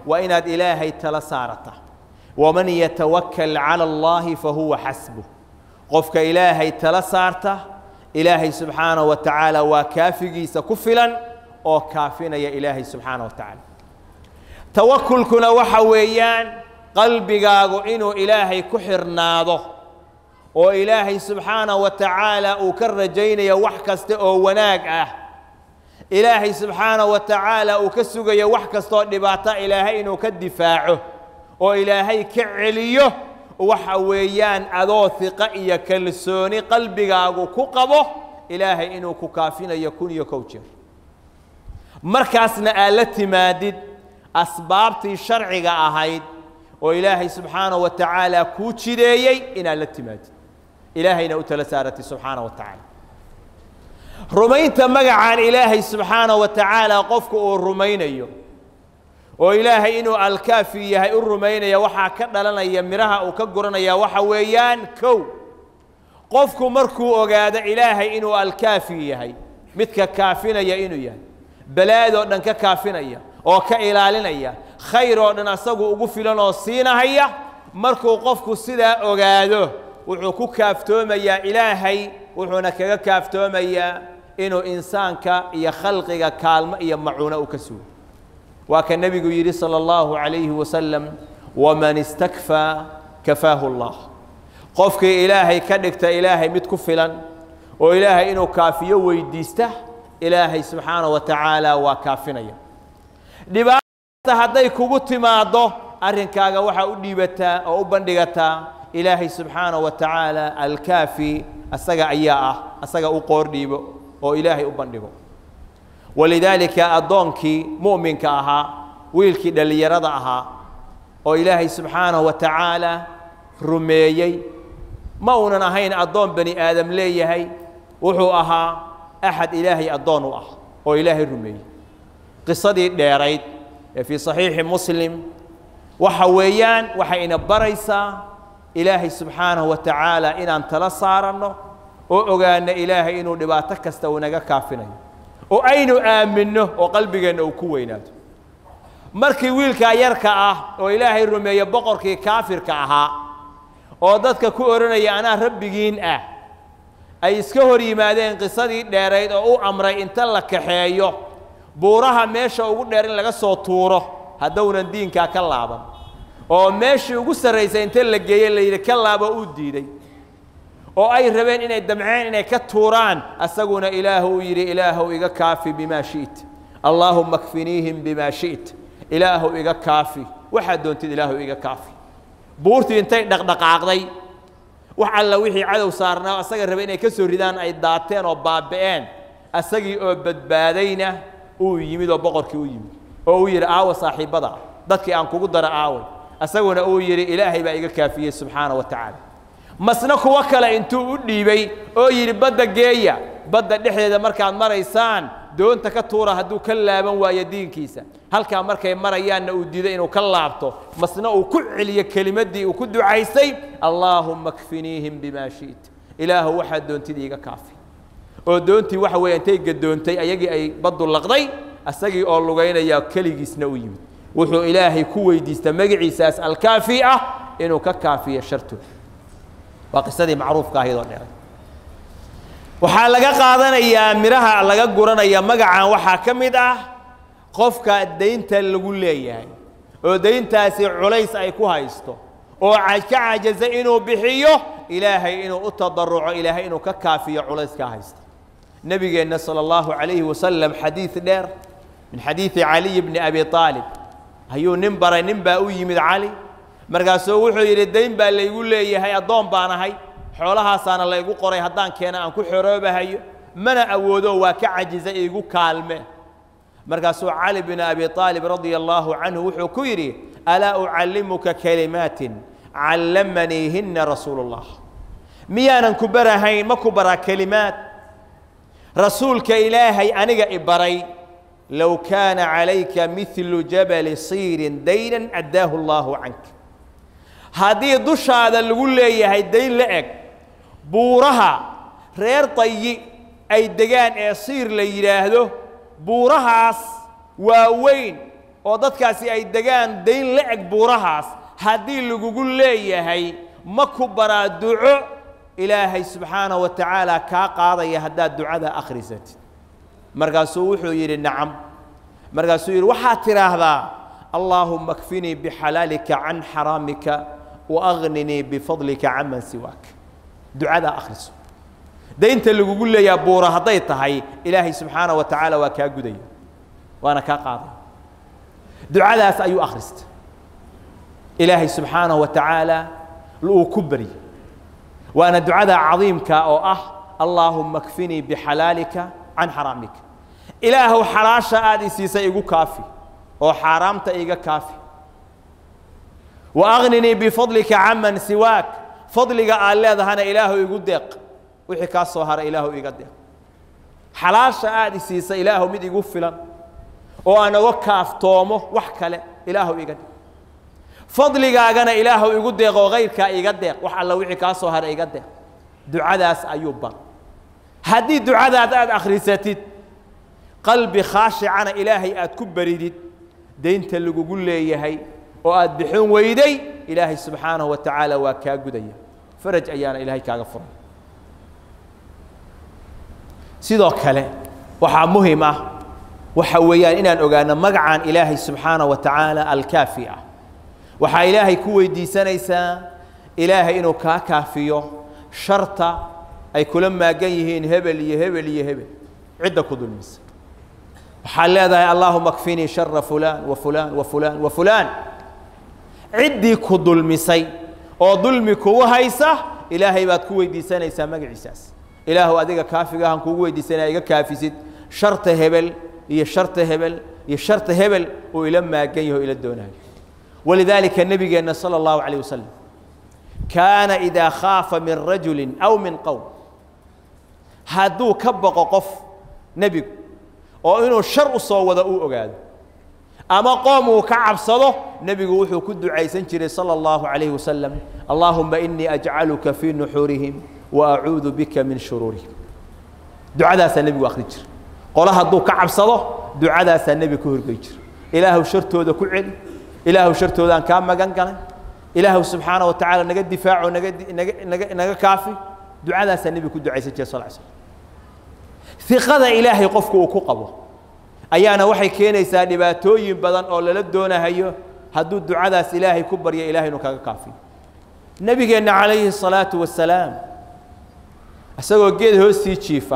waa inaad ilaahay tala saarata waman yatawakkal cala allaahi fahuwa xasbuh qofka ilaahay tala saarta ilaahay subxaanaه wa tacaala waa kaafigiisa ku filan oo kaafinaya ilaahay subxaanaه wa tacaala tawakulkuna waxa weeyaan qalbigaagu inuu ilaahay ku xirnaado oo ilaahay subxaanaه wa tacaala uu ka rajaynayo wax kasta oo wanaag ah ilaahay subxaanaه wa tacaala uu ka sugayo wax kastaoo dhibaato ilaahay inuu ka difaaco oo ilaahay ka celiyo waxa weeyaan adoo hiqo iyo kalsooni qalbigaagu ku qabo ilaahay inuu ku kaafinayo kun iyo kow jeer markaasna aad la timaadid asbaabtii sharciga ahayd oo ilaahay subxaanaه wa tacaala kuu jideeyey inaad la timaadid ilaahayna u tala saaratid subxaanaه wa tacaala rumaynta magacaan ilaahay subxaanaه wa tacaala qofku uu rumaynayo oo ilaahay inuu alkaafi yahay u rumaynaya waxaa ka dhalanaya midhaha uu ka guranaya waxa weeyaan kow qofku markuu ogaado ilaahay inuu alkaafi yahay midka kaafinaya inuu yahay balaadoo dhan ka kaafinaya oo ka ilaalinaya khayr oo dhan asagu ugu filan oo siinahaya markuu qofku sidaa ogaado wuxuu ku kaaftoomayaa ilaahay wuxuuna kaga kaaftoomayaa inuu insaanka iyo khalqiga kaalmo iyo macuuno u ka sugo waa ka nebigu yidhi salى اllahu عalayhi wasalam waman istakfaa kafaahu اllah qofkii ilaahay ka dhigta ilaahay mid ku filan oo ilaahay inuu kaafiyo weydiista ilaahay subxaanaه wa tacaala waa kaafinaya dhibaata hadday kugu timaaddo arrinkaaga waxaa u dhiibataa oo u bandhigataa ilaahay subxaanaه wa tacaala alkaafi asaga ayaa ah asaga u qoor dhiibo oo ilaahay u bandhigo walidaalika addoonkii mu'minka ahaa wiilkii dhallinyarada ahaa oo ilaahay subxaanahu wa tacaala rumeeyey ma uunan ahayn addoon bani aadam leeyahay wuxuu ahaa axad ilaahay addoon u ah oo ilaahay rumeeyey qisadii dheerayd ee fii saxiixi muslim waxa weeyaan waxay ina baraysaa ilaahay subxaanahu wa tacaala inaan tala saaranno oo ogaano ilaahay inuu dhibaato kasta uu naga kaafinayo oo aynu aaminno oo qalbigeenna uu ku weynaado markii wiilkaa yarka ah oo ilaahay rumeeye boqorkii kaafirka ahaa oo dadka ku odhanaya anaa rabbigiin ah ay iska hor yimaadeen qisadii dheerayd oo u amray inta la kaxeeyo buuraha meesha ugu dheer in laga soo tuuro haddownan diinkaa ka laaban oo meeshii ugu sarraysay inta la geeye la yidhi ka laabo uu diiday oo ay rabeen inay damceen inay ka tuuraan asaguna ilaahu uu yidhi ilaahow iga kaafi bimaa shi'ta allaahuma kfiniihim bimaa shi'ta ilaahow iga kaafi waxaad doontid ilaahow iga kaafi buurtii intay dhaqdhaqaaqday wax alla wixii cadow saarnaa asaga rabay inay ka soo ridaan ay daateen oo baaba'een asagii oo badbaadayna uu yimid oo boqorkii u yimid oo uu yidhi aawa saaxiibbada dadkii aan kugu dara aaway asaguna uu yidhi ilaahay baa iga kaafiyey subxaana wa tacaala masna kuwo kale intuu u dhiibay oo yidhi badda geeya badda dhexdeeda markaad maraysaan doonta ka tuura hadduu ka laaban waayo diinkiisa halkaa markay marayaanna uu diiday inuu ka laabto masna uu ku celiyo kelimaddii uu ku ducaystay allaahumma kfiniihim bimaa shi'ta ilaahu waxaad doontid iiga kaafi oo doontii waxa weeye intay gadoontay ayagii ay baddu laqday asagii oo lugaynaya keligiisna u yimid wuxuu ilaahay ku weydiista magaciisaas alkaafi ah inuu ka kaafiyo shartooda waa qisadii macruufka ahaydoo dheeray waxaa laga qaadanayaa midhaha laga guranaya magacan waxaa ka mid ah qofka daynta lagu leeyahay oo dayntaasi culays ay ku haysto oo ka cajaza inuu bixiyo ilaahay inuu u tadaruco ilaahay inuu ka kaafiyo culayskaa haysta nebigeenna salى اllahu عalayhi wasalam xadiid dheer min xadiidi caliy bni abi aalib ayuu nin baray nin baa u yimid cali markaasuu wuxuu yidhi dayn baa laygu leeyahay addoon baan ahay xoolahaasaana laygu qoray haddaan keena aan ku xoroobahayo mana awoodo waa ka cajiza iigu kaalme markaasuu cali bn abi aalib radia allaahu canhu wuxuu ku yidhi alaa ucallimuka kalimaatin callamaniihinna rasuulu اllah miyaanan ku barahayn ma ku baraa kelimaad rasuulka ilaahay aniga i baray low kaana calayka midlu jabali siirin daynan addaahu allaahu canka haddii dushaada lagu leeyahay dayn la eg buuraha reer tayi ay degaan ee siir la yidhaahdo buurahaas waaweyn oo dadkaasi ay degaan dayn la eg buurahaas haddii lagugu leeyahay ma ku baraa duco ilaahay subxaana wa tacaala kaa qaadaya haddaad ducada akhrisatid markaasuu wuxuu yidhi nacam markaasuu yidhi waxaad tidhaahdaa allaahuma kfinii bixalaalika can xaraamika waagninii bifadlika canman siwaak ducadaa akhriso daynta lagugu leeyaa buura hadday tahay ilaahay subxaana wa tacaala waa kaa gudaya waana kaa qaadaya ducadaas ayuu akhristay ilaahay subxaanaه wa tacaala uu ku baryay waana ducada cadiimka oo ah allaahuma kfinii bixalaalika can xaraamika ilaahow xalaasha aad i siisay igu kaafi oo xaaraamta iga kaafi waagninii bifadlika caman siwaak fadliga aad leedahana ilaahu igu deeq wixii kaa soo haray ilaahu iga deeq xalaasha aad i siisay ilaahu mid igu filan oo aan oga kaaftoomo wax kale ilaahu iga deeq fadligaagana ilaahu igu deeqoo kayrkaa iga deeq wax alla wixii kaa soo haray iga deeq ducadaas ayuu bar haddii ducadaas aad akhrisatid qalbi khaashicana ilaahay aad ku baridid daynta lagugu leeyahay oo aad bixin weyday ilaahay subxaanahu wa tacaala waa kaa gudaya faraj ayaana ilaahay kaaga furay sidoo kale waxaa muhim ah waxa weeyaan inaan ogaano magacaan ilaahay subxaanaه wa tacaala alkaafi ah waxaa ilaahay ku weydiisanaysaa ilaahay inuu kaa kaafiyo sharta ay kula maagan yihiin hebel iyo hebel iyo hebel cidda ku dulmisa waxaad leedahay allaahuma kfinii shara fulaan wa fulaan wa fulaan wa fulaan ciddii ku dulmisay oo dulmi kugu haysa ilaahay baad ku weydiisanaysaa magaciisaas ilaahu adiga kaafigahan kugu weydiisanaya iga kaafisid sharta hebel iyo sharta hebel iyo sharta hebel uu ila maagan yaho ila doonayo walidaalika nebigeenna sala allahu calayh wasalam kaana idaa khaafa min rajulin aw min qowm hadduu ka baqo qof nebigu oo inuu shar u soo wado uu ogaado ama qoom uu ka cabsado nebigu wuxuu ku ducaysan jiray salى اllahu عalayhi wasalam allahuma inii ajcaluka fii nuxuurihim waacuudu bika min shuruurihim ducadaasaa nebigu akhri jira qole hadduu ka cabsado ducadaasaa nebiga ka horgey jira ilaahu shartooda ku celi ilaahu shartoodaan kaa magan galay ilaahu subxaana wa tacaala naga difaaco naga naga naga naga kaafi ducadaasaa nebiga ku ducaysan jira sal slam iqada ilaahay qofku uu ku qabo ayaana waxay keenaysaa dhibaatooyin badan oo lala doonahayo hadduu ducadaas ilaahay ku baryo ilahay inuu kaga kaafiyo nebigeenna calayhi الsalaatu wasalaam isagoo geed hoostii jiifa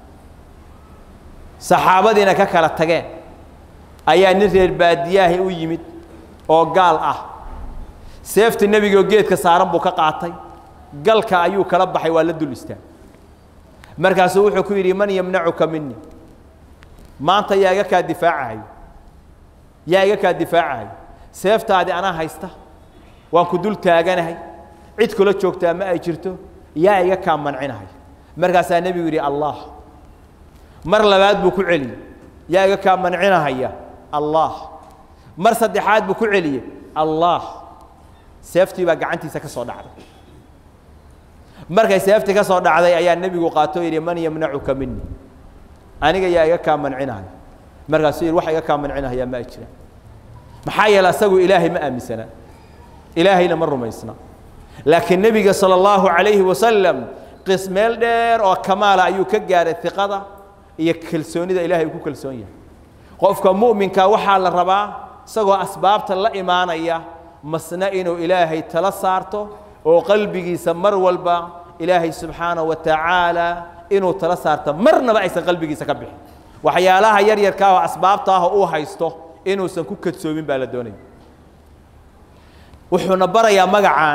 saxaabadiina ka kala tageen ayaa nin reer baadiyaahi u yimid oo gaal ah seefta nebigaoo geedka saaran buu ka qaatay galka ayuu kala baxay waa la dul istaag markaasuu wuxuu ku yidhi man yamnacuka mini maanta yaa iga kaa difaacahayo yaa iga kaa difaacahayo seeftaadi anaa haysta waan ku dul taaganahay cid kula joogtaa ma ay jirto yaa iga kaa mancinahay markaasaa nebigu yidhi allah mar labaad buu ku celiyey yaa iga kaa mancinahaya allah mar saddexaad buu ku celiyey allah seeftii baa gacantiisa ka soo dhacday markay seeftii ka soo dhacday ayaa nebigu qaatoo yidhi man yamnacuka mini aniga yaa iga kaa mancinahay markaasuu yidhi wax iga kaa mancinahayaa ma ay jiraan maxaa yeele asagu ilaahay ma aaminsanaa ilaahayna ma rumaysna laakiin nebiga salى اllahu عalayhi wasalam qis meel dheer oo kamaala ayuu ka gaaray iqada iyo kalsoonida ilahay uu ku kalsoon yahay qofka mu'minka waxaa la rabaa isagoo asbaabta la imaanaya masna inuu ilaahay tala saarto oo qalbigiisa mar walba ilaahay subxaanaه wa tacaala inuu tala saarto marnaba aysan qalbigiisa ka bixin waxyaalaha yar yarkaa oo asbaabta ah oo uu haysto inuusan ku kadsoomin baa la doonaya wuxuuna barayaa magacaan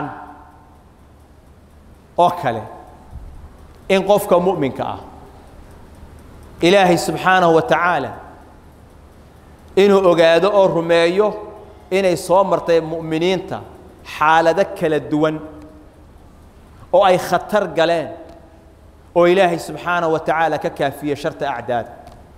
oo kale in qofka mu'minka ah ilaahay subxaanahu wa tacaala inuu ogaado oo rumeeyo inay soo martay mu'miniinta xaalado kala duwan oo ay khatar galeen oo ilaahay subxaanaه wa tacaala ka kaafiye sharta acdaada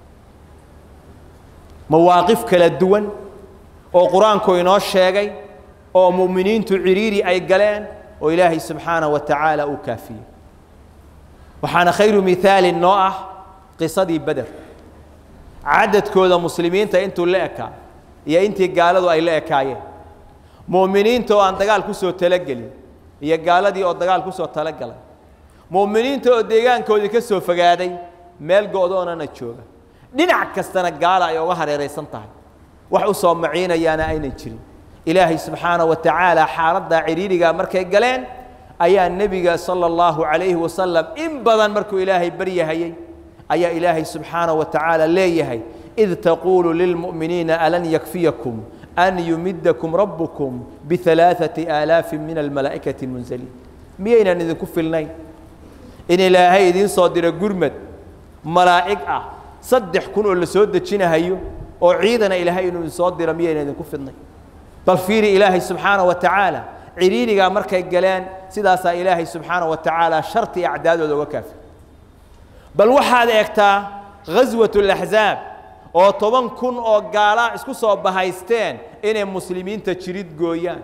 mawaaqif kala duwan oo qur-aanku inoo sheegay oo mu'miniintu ciriiri ay galeen oo ilaahay subxaanaه wa tacaala uu kaafiyey waxaana khayru mihaalin noo ah qisadii beder cadadkooda muslimiinta intuu la ekaa iyo intii gaaladu ay la ekaayeen mu'miniinta oo aan dagaal ku soo talagelin iyo gaaladii oo dagaal ku soo talagalay mu'miniinta oo deegaankoodii ka soo fogaaday meel go-doonana jooga dhinac kastana gaala ay uga hareeraysan tahay wax u soo maciinayaana aynan jirin ilaahay subxaana wa tacaala xaaladdaa cidhiidhigaa markay galeen ayaa nebiga sala allahu calayhi wasalam in badan markuu ilaahay baryahayey ayaa ilaahay subxaana wa tacaala leeyahay id taquulu lilmu'miniina alan yakfiyakum an yumidakum rabbukum bialaaثati aalaafin min almalaa'ikati munzaliin miyaynan idinku filnayn in ilaahay idiin soo diro gurmad malaa'ig ah saddex kun oo la soo dejinahayo oo ciidana ilaahay inuu idin soo diro miyaynan idinku filnayn bal fiiri ilaahay subxaana wa tacaala cidhiidhigaa markay galeen sidaasaa ilaahay subxaana wa tacaala sharti acdaadooda uga kaafi bal waxaad eegtaa ghaswat اlaxzaab oo toban kun oo gaalaa isku soo bahaysteen inay muslimiinta jirid gooyaan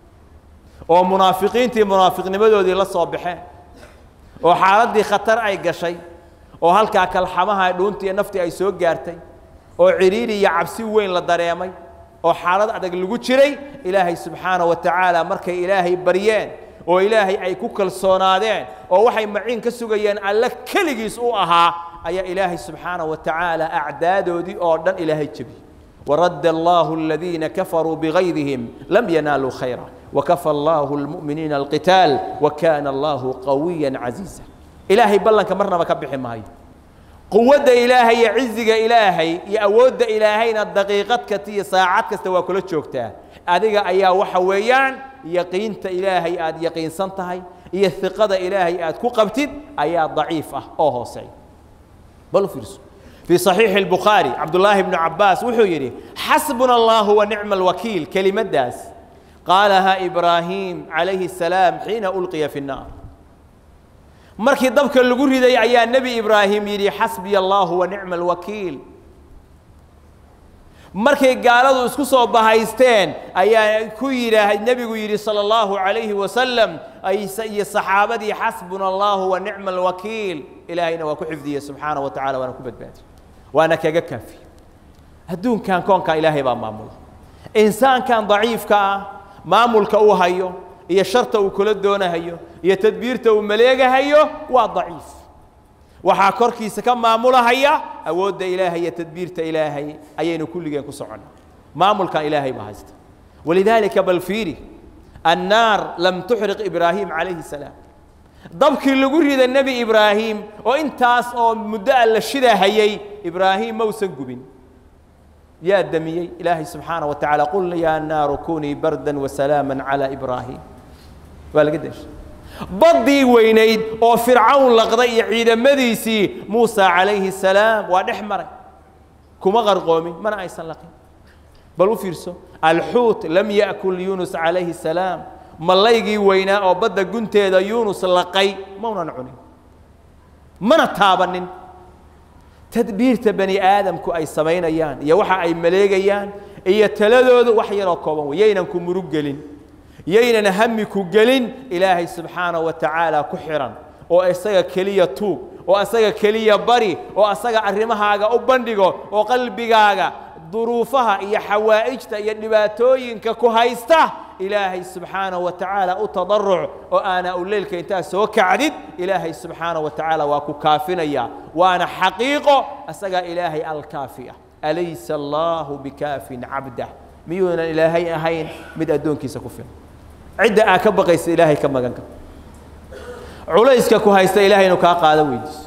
oo munaafiqiintii munaafiqnimadoodii la soo baxeen oo xaaladdii khatar ay gashay oo halkaa kalxamaha dhuuntii iyo naftii ay soo gaartay oo cidhiidhi iyo cabsi weyn la dareemay oo xaalad adag lagu jiray ilaahay subxaana wa tacaala markay ilaahay baryeen oo ilaahay ay ku kalsoonaadeen oo waxay maciin ka sugayeen alle keligiis u ahaa ayaa ilaahay subxaana wa tacaala acdaadoodii oo dhan ilaahay jebiyey waradda allahu aladiina kafaruu bigaydihim lam yanaaluu khayra wakafa allahu lmu'miniina alqitaal wakana allahu qawiya casiiza ilaahay ballanka marnaba ka bixi maayo quwadda ilaahay iyo ciziga ilaahay iyo awoodda ilaahayna daqiiqad kasta iyo saacad kasta waa kula joogtaa adiga ayaa waxa weeyaan yaqiinta ilaahay aad yaqiinsan tahay iyo iqada ilaahay aad ku qabtid ayaa daciif ah oo hooseeya bal u fiirso fii صaxiixi الbukhaari cabdullaahi bnu cabaas wuxuu yidhi xasbuna allahu wa nicma alwakiil kelimaddaas qaalaha ibraahim calayhi الsalaam xiina ulqiya fi الnaar markii dabka lagu riday ayaa nebi ibraahim yidhi xasbiya allahu wa nicma alwakiil markay gaaladu isku soo bahaysteen ayaa ku yidhaah nebigu yidhi salى اllahu عalayhi wasalam iyo saxaabadii xasbuna allahu wa nicma alwakiil ilaahayna waa ku xifdiyey subxaana wa tacala waana ku badbaadiye waana kaga kaafiye adduunkan koonkan ilaahay baa maamula insaankan daciifka ah maamulka uu hayo iyo sharta uu kula doonahayo iyo tadbiirta uu maleegahayo waa daciif waxaa korkiisa ka maamulahaya awoodda ilaahay iyo tadbiirta ilaahay ayaynu kulligeen ku soconna maamulkan ilaahay baa haysta walidaalika bal fiiri annaar lam tuxriq ibraahim calayhi salaam dabkii lagu rida nebi ibraahim oo intaas oo muddo a la shidahayey ibraahim mausan gubin yaa damiyey ilaahay subxaana wa tacala qulna yaa naaru kunii bardan wasalaama calaa ibraahim waa laga deshay baddii weynayd oo fircawn laqday iyo ciidamadiisii muusa calayhi salaam waa dhex maray kuma qarqoomin mana aysan laqin bal u fiirso alxuut lam ya'kul yuunus calayhi salaam mallaygii weynaa oo badda gunteeda yuunus laqay maunan cunin mana taabanin tadbiirta bani aadamku ay samaynayaan iyo waxa ay maleegayaan iyo taladoodu wax yaroo kooban wey yaynan ku murug gelin yaynan hami ku gelin ilaahay subxaana wa tacaala ku xihan oo isaga keliya tuug oo isaga keliya bari oo asaga arrimahaaga u bandhigo oo qalbigaaga duruufaha iyo xawaa'ijta iyo dhibaatooyinka ku haysta ilaahay subxaana wa tacaala u tadaruc oo aanaa u leylka intaa soo kacdid ilaahay subxaana wa tacaala waa ku kaafinaya waana xaqiiqo asagaa ilaahay alkaafi ah alaysa allaahu bikaafin cabdah miyuunan ilaahay ahayn mid addoonkiisa ku filan cidda aa ka baqaysa ilaahay ka maganka culayska ku haysta ilahay inuu kaa qaado weydiiso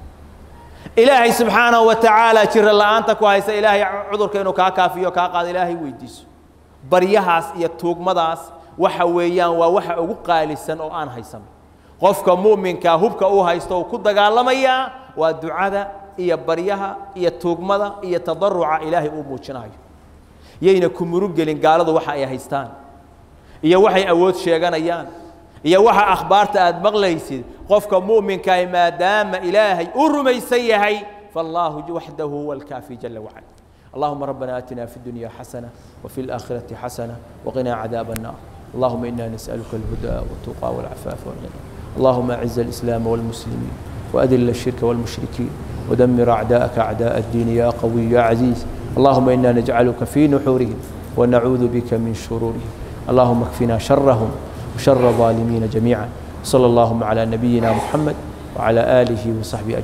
ilaahay subxaanahu wa tacaala jira la'aanta ku haysta ilaahay cudurka inuu kaa kaafiyo kaa qaado ilaahay weydiiso baryahaas iyo tuugmadaas waxa weeyaan waa waxa ugu qaalisan oo aan haysano qofka mu'minkaa hubka uu haysto uu ku dagaalamayaa waa ducada iyo baryaha iyo tuugmada iyo tadaruca ilaahay uu muujinayo yayna ku murug gelin gaaladu waxa ay haystaan iyo waxay awood sheeganayaan iyo waxa akhbaarta aad maqlaysid qofka mu'minkaah maadaama ilaahay uu rumaysan yahay faallaahu waxdahu huwa alkaafi jala wacala اللهم ربنا آتنا في الدنيا حسنة وفي الآخرة حسنة وقنا عذاب النار اللهم إنا نسألك الهدى والتقى والعفاف والغنى اللهم أعز الإسلام والمسلمين وأذل الشرك والمشركين ودمر أعداءك أعداء الدين يا قوي يا عزيز اللهم إنا نجعلك في نحورهم ونعوذ بك من شرورهم اللهم اكفنا شرهم وشر الظالمين جميعا صلى اللهم على نبينا محمد وعلى آله وصحبه أجمعين